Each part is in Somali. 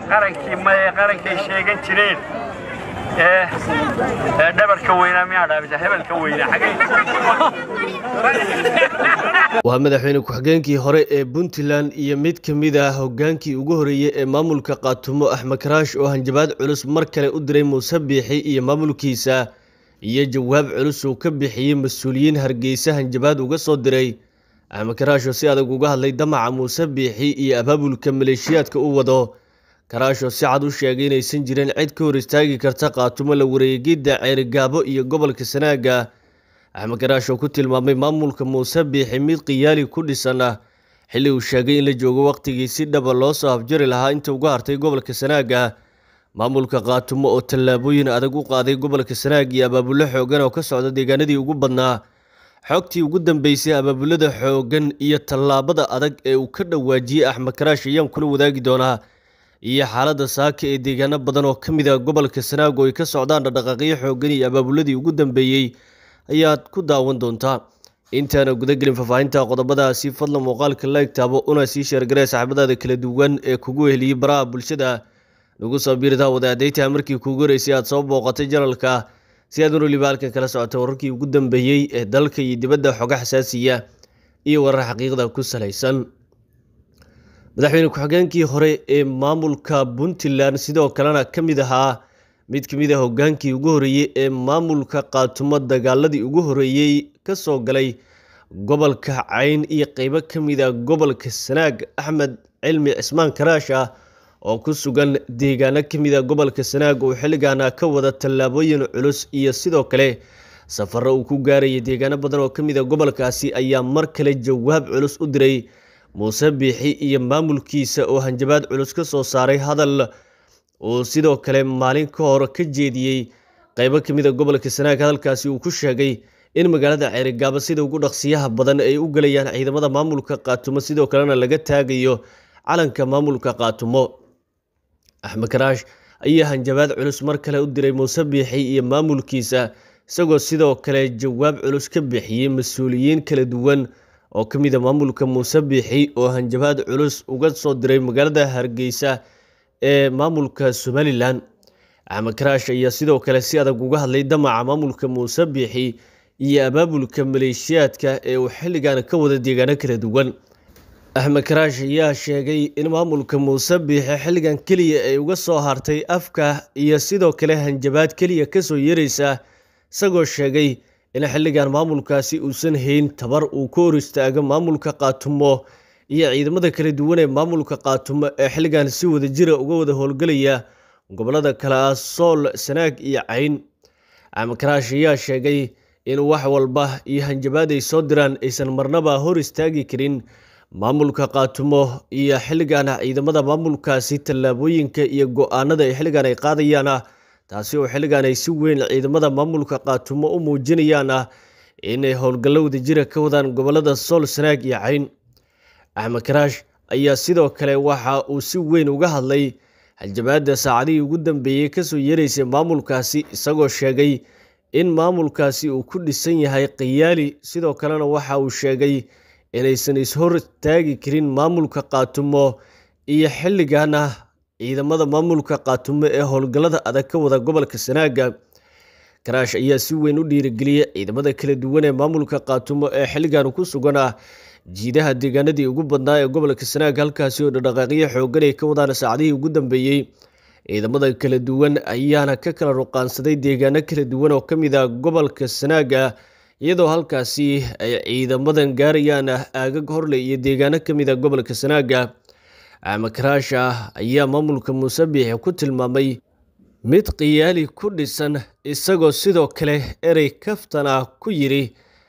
qarankii maye qarankay sheegan jireen ee ee dhabarka weynaa miyaa dhaabisa hebelka weynaa waa madaxweyne ku-xigeenkii hore ee puntland iyo mid ka mid ah hogaankii ugu horeeyey ee maamulka qaatumo axmed karaash oo hanjabaad culus mar kale u diray muuse biixi iyo maamulkiisa iyo jawaab culus uu ka bixiyey mas-uuliyiin hargeysa hanjabaad uga soo diray axmed karaash oo si adag uga hadlay damaca muuse biixi iyo abaabulka maleeshiyaadka u wado karaash oo si cad u sheegay inaysan jirin cid ka hor istaagi karta qaatumo la wareegidda ceerigaabo iyo gobolka sanaaga axmed karaash oo ku tilmaamay maamulka muuse biixi mid qiyaali ku dhisan ah xilli uu sheegay in la joogo wakhtigii si dhaba loo soo afjari lahaa inta uga hartay gobolka sanaaga maamulka qaatumo oo tallaabooyin adag u qaaday gobolka sanaag iyo abaabullo xoogan oo ka socda deegaanadii ugu badnaa xogtii ugu dambeysay abaabulada xoogan iyo tallaabada adag ee uu ka dhawaajiyey axmed karaash ayaan kula wadaagi doonaa iyo xaaladda saaka ee deegaano badan oo ka mid ah gobolka sanaag oo ay ka socdaan dhaqdhaqaaqyo xoogan iyo abaabuladii ugu dambeeyey ayaad ku daawan doontaa intaana gudagelin faahfaahinta qodobadaasi fadlan muuqaalka la egtaabo una sii sheergaree saaxiibadaada kala duwan ee kugu heliyey baraha bulshada nagu soo biirtaa wadaadaytaha markii kuugu horeysay aad soo booqatay janalka si aad weliba halkan kala socota wararkii ugu dambeeyey ee dalka iyo dibadda xoga xasaasiya iyo warar xaqiiqda ku salaysan madaxweyne ku-xigeenkii hore ee maamulka puntland sidoo kalena ka mid ahaa mid ka mid a hogaankii ugu horeeyey ee maamulka qaatumo dagaaladii ugu horeeyey ka soo galay gobolka cayn iyo qeybo ka mid a gobolka sanaag axmed cilmi cismaan karaash ah oo ku sugan deegaano ka mid a gobolka sanaag uu xilligaana ka wada tallaabooyin culus iyo sidoo kale safaro uu ku gaarayay deegaano badan oo ka mid a gobolkaasi ayaa mar kale jawaab culus u diray muuse biixi iyo maamulkiisa oo hanjabaad culus ka soo saaray hadal uu sidoo kale maalin ka hor ka jeediyey qeybo ka mid a gobolka sanaag hadalkaasi uu ku sheegay in magaalada ceerigaabo sida ugu dhaqsiyaha badan ay u galayaan ciidamada maamulka qaatumo sidoo kalena laga taagayo calanka maamulka qaatumo axmed karaash ayaa hanjabaad culus mar kale u diray muuse biixi iyo maamulkiisa isagoo sidoo kale jawaab culus ka bixiyey mas-uuliyiin kala duwan oo ka mid a maamulka muuse biixi oo hanjabaad culus uga soo diray magaalada hargeysa ee maamulka somalilan axmed karaash ayaa sidoo kale si adag uga hadlay damaca maamulka muuse biixi iyo abaabulka maleeshiyaadka ee uu xilligan ka wada deegaano kala duwan axmed karaash ayaa sheegay in maamulka muuse biixi xilligan keliya ay uga soo hartay afka iyo sidoo kale hanjabaad keliya kasoo yeeraysa isagoo sheegay in xilligan maamulkaasi uusan hayn tabar uu ka hor istaago maamulka qaatumo iyo ciidamada kala duwan ee maamulka qaatumo ee xilligan si wada jira uga wada howlgelaya gobolada kale ah sool sanaag iyo cayn axmed karaash ayaa sheegay in wax walba iyo hanjabaad ay soo diraan aysan marnaba hor istaagi karin maamulka qaatumo iyo xilligan ciidamada maamulkaasi tallaabooyinka iyo go-aanada ay xilligan ay qaadayaan ah taasi oo xilligan ay si weyn ciidamada maamulka qaatumo u muujinayaan ah inay howlgallo wadajira ka wadaan gobolada sool sanaag iyo cayn axmed karaash ayaa sidoo kale waxa uu si weyn uga hadlay hanjabaadda saacadihii ugu dambeeyey kasoo yeeraysay maamulkaasi isagoo sheegay in maamulkaasi uu ku dhisan yahay khiyaali sidoo kalena waxa uu sheegay inaysan ishor taagi karin maamulka qaatumo iyo xilligana ciidamada maamulka qaatumo ee howlgallada adag ka wada gobolka sanaaga karaash ayaa si weyn u dhiirigeliyey ciidamada kala duwan ee maamulka qaatumo ee xilligan ku sugan ah jiidaha deegaanadii ugu badnaa ee gobolka sanaag halkaasi oo dhaqdhaqaaqyo xoogan ay ka wadaan saacadihii ugu dambeeyey ciidamada kala duwan ayaana ka kala ruqaansaday deegaano kala duwan oo ka mid ah gobolka sanaaga iyadoo halkaasi ay ciidamadan gaarayaan aagag horle iyo deegaano ka mid a gobolka sanaaga axmed karaash ah ayaa maamulka muuse biixi ku tilmaamay mid khiyaali ku dhisan isagoo sidoo kale erey kaftan ah ku yidhi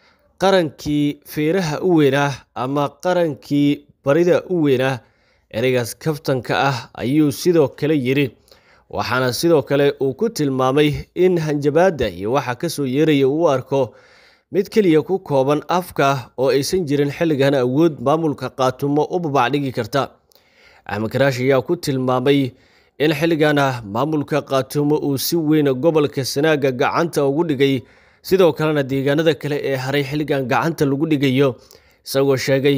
qarankii feeraha u weynaa ama qarankii barida u weynaa ereygaas kaftanka ah ayuu sidoo kale yidhi waxaana sidoo kale uu ku tilmaamay in hanjabaadda iyo waxa kasoo yeeraya uu arko mid keliya ku kooban afka oo aysan jirin xilligan awood maamulka qaatumo u babacdhigi karta axmed karaash ayaa ku tilmaamay in xilligana maamulka qaatumo uu si weyn gobolka sanaaga gacanta ugu dhigay sidoo kalena deegaanada kale ee haray xilligan gacanta lagu dhigayo isagoo sheegay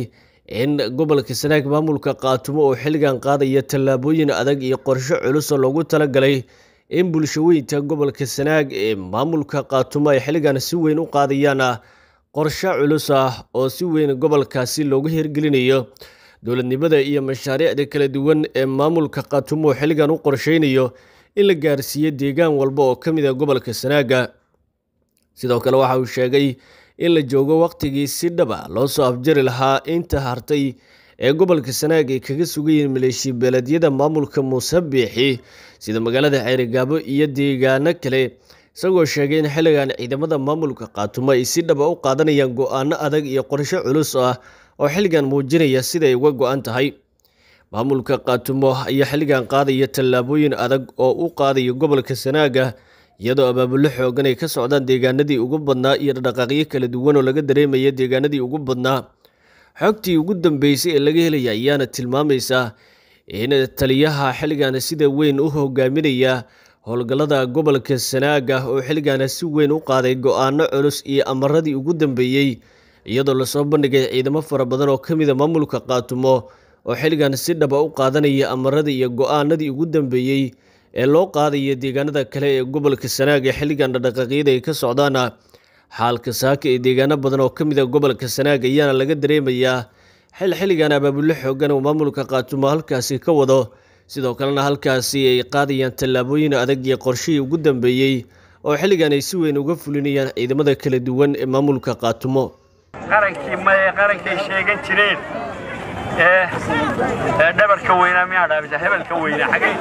in gobolka sanaag maamulka qaatumo oo xilligan qaadaya tallaabooyin adag iyo qorshe culus oo loogu talagalay in bulshaweynta gobolka sanaag ee maamulka qaatumo ay xilligan si weyn u qaadayaan qorshe culus ah oo si weyn gobolkaasi loogu hirgelinayo dowladnimada iyo mashaariicda kala duwan ee maamulka qaatumo oo xilligan u qorsheynayo in la gaarsiiyo deegaan walba oo ka mid a gobolka sanaaga sidoo kale waxa uu sheegay in la joogo wakhtigii si dhaba loo soo afjari lahaa inta hartay ee gobolka sanaag ay kaga sugayihiin maleeshiya beeleedyada maamulka muuse biixi sida magaalada ceerigaabo iyo deegaano kale isagoo sheegay in xilligan ciidamada maamulka qaatumo ay si dhaba u qaadanayaan go-aano adag iyo qorshe culus ah oo xilligan muujinaya siday uga go-an tahay maamulka qaatumo ayaa xilligan qaadaya tallaabooyin adag oo u qaadaya gobolka sanaaga iyadoo abaabulo xoogan ay ka socdaan deegaanadii ugu badnaa iyo dhaqaaqyo kala duwan oo laga dareemaya deegaanadii ugu badnaa xogtii ugu dambeysay ee laga helaya ayaana tilmaamaysa in taliyaha xilligan sida weyn u hogaaminaya howlgallada gobolka sanaaga oo xilligan si weyn u qaaday go-aano culus iyo amaradii ugu dambeeyey iyadoo lasoo bandhigay ciidamo fara badan oo ka mida maamulka qaatumo oo xilligan si dhaba u qaadanaya amaradii iyo go-aanadii ugu dambeeyey ee loo qaadaya deegaanada kale ee gobolka sanaag ee xilligan dhaqaaqyada ay ka socdaan xaalka saaka ee deegaano badan oo ka mid a gobolka sanaag ayaana laga dareemayaa xil xilligan abaabulo xoogan oo maamulka qaatumo halkaasi ka wado sidoo kalena halkaasi ay qaadayaan tallaabooyin adag iyo qorshihii ugu dambeeyey oo xilligan ay si weyn uga fulinayaan ciidamada kala duwan ee maamulka qaatumo qarankii maye qarankay sheegan jireen ee ee dhabarka weynaa miyaa dhaabisa hebelka weynaa xagay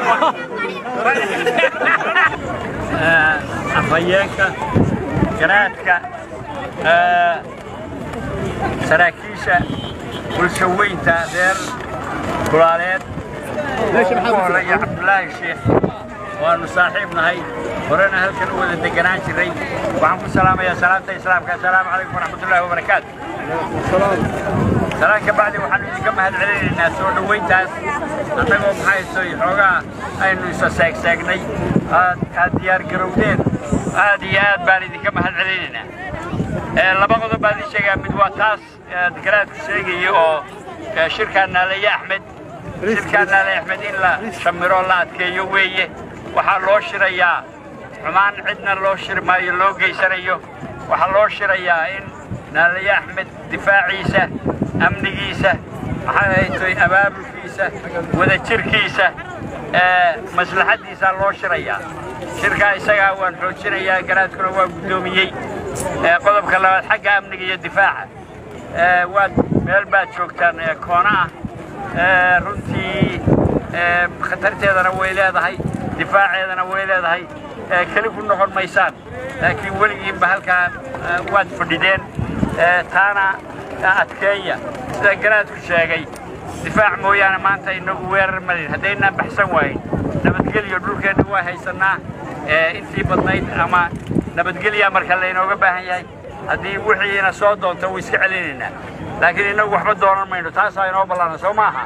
afhayeenka garaadka saraakiisha bulshaweynta reer kulaaleed ugu horeeya cabdulaahi sheekh waanu saaxiib nahay horena halkan u wada deganaan jiray waxaan ku salaamayaa salaamta islaamka assalaamu calaykum waraxmatullaahi wabarakaatu salaan ka bacdi waxaanu idinka mahad celinaynaa soo dhoweyntaas annagoo maxaysoy xoogaa aynu isa seegseegnay aad aad diyaar garowdeen aad iyo aad baan idinka mahad celinaynaa laba qodob baan idin sheegaa mid waa taas garaadku sheegaya oo shirkaa naalaye axmed shirkaa naalaye axmed in la shamiro la adkeeyo weeye waxaa loo shirayaa xumaan cidna loo shiri maayo loo geysanayo waxaa loo shirayaa in naalaye axmed difaaciisa amnigiisa maxay haytoy abaabulkiisa wadajirkiisa maslaxaddiisaa loo shirayaa shirkaa isagaa waan xoojinayaa garaadkuna waa guddoomiyey qodobka labaad xagga amniga iyo difaaca waad meel baad joogtaan koona ah runtii khatarteedana way leedahay difaaceedana way leedahay keli ku noqon maysaan laakiin weligiinba halkaa waad fadhideen taana adkeeya sida garaadku sheegay difaac mooyaane maanta inagu weerar malin haddaynaan baxsan waayin nabadgelyo dhulkeenna waa haysannaa intii badnayd ama nabadgelyaa marka laynooga baahan yahay haddii wixiina soo doonta way iska celinaynaa laakiin innagu waxba doonan mayno taasaa inoo ballaana soo maaha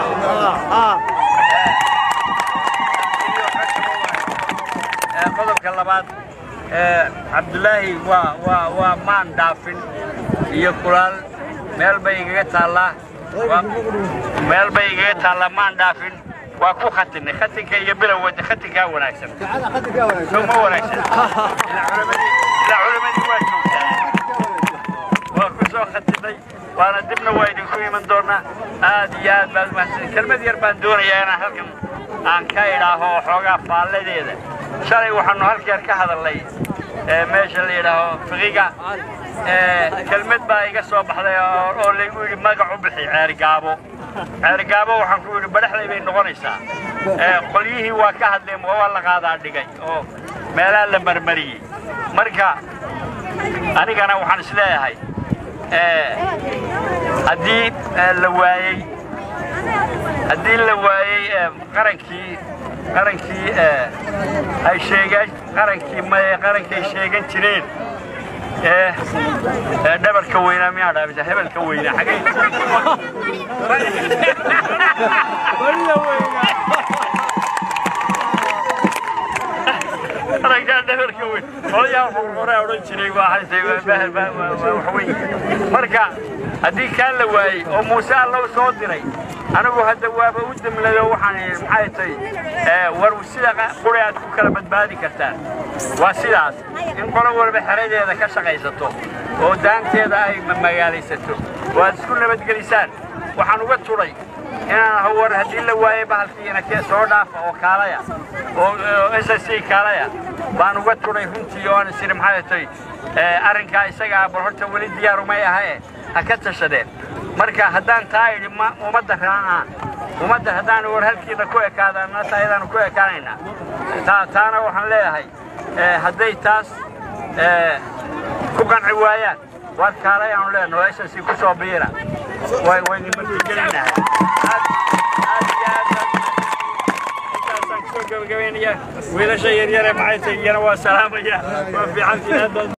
qodobka labaad cabdulaahi waa waa waa maan dhaafin iyo kulaal meel bay igaga taallaa meel bay igaga taallaa maan dhaafin waa ku khatinay khatinka iyo bilowga khatinkaa wanaagsan soo ma wanaagsan ilaa culamadii waa joogtaa waa ku soo khatinay waana dibna waa idinku iman doonaa aad iyo aad baad umahadsan kelmad yar baan doonayaa inaan halkan aan ka idhaaho xoogaa faalladeeda shalay waxaanu halkeer ka hadalnay meesha la yidhaaho fiqiga kelmad baa iga soo baxday oo laygu yidhi magac u bixi ceerigaabo ceerigaabo waxaan ku yidhi badhaxday bay noqonaysaa qolyihii waa ka hadleen waa la qaadaa dhigay oo meelaha la marmariyey marka anigana waxaan isleeyahay haddii la waayey haddii la waayey qarankii qarankii ay sheegeen qarankii maye qarankay sheegan jireen ee dhabarka weynaa miyaa dhaabisa hebelka weynaa xagay qarankaa dhabarka weyn odayaa wuxuu horaa odhan jiray waa waxweyn marka haddii kaa la waayey oo muuse allow soo diray anigu hadda waaba u demlado waxaan idhi maxay tahay war sida quri aad ku kala badbaadi kartaan waa sidaas in qolo walba xeradeeda ka shaqaysato oo daanteeda ay magaalaysato oo aad isku nabadgelisaan waxaan uga turay inaan war haddii la waayey bahalkiina kee soo dhaafa oo kaalaya oo s s c kaalaya baan uga turay runtii oo aan isiri maxay tahay arrinkaa isagaa bal horta weli diyaarumay ahae ha ka tashadeen marka haddaan taa idhi ummadda raacaan ummadda haddaan war halkiina ku ekaadaan taayadaanu ku ekaanaynaa taana waxaan leeyahay hadday taas ku qanci waayaan waar kaalay aanu leenaho s s c ku soo biira waynu martigelinahay wiilasha yaryare maxay tahay iyana waa salaamaya waa fiicantii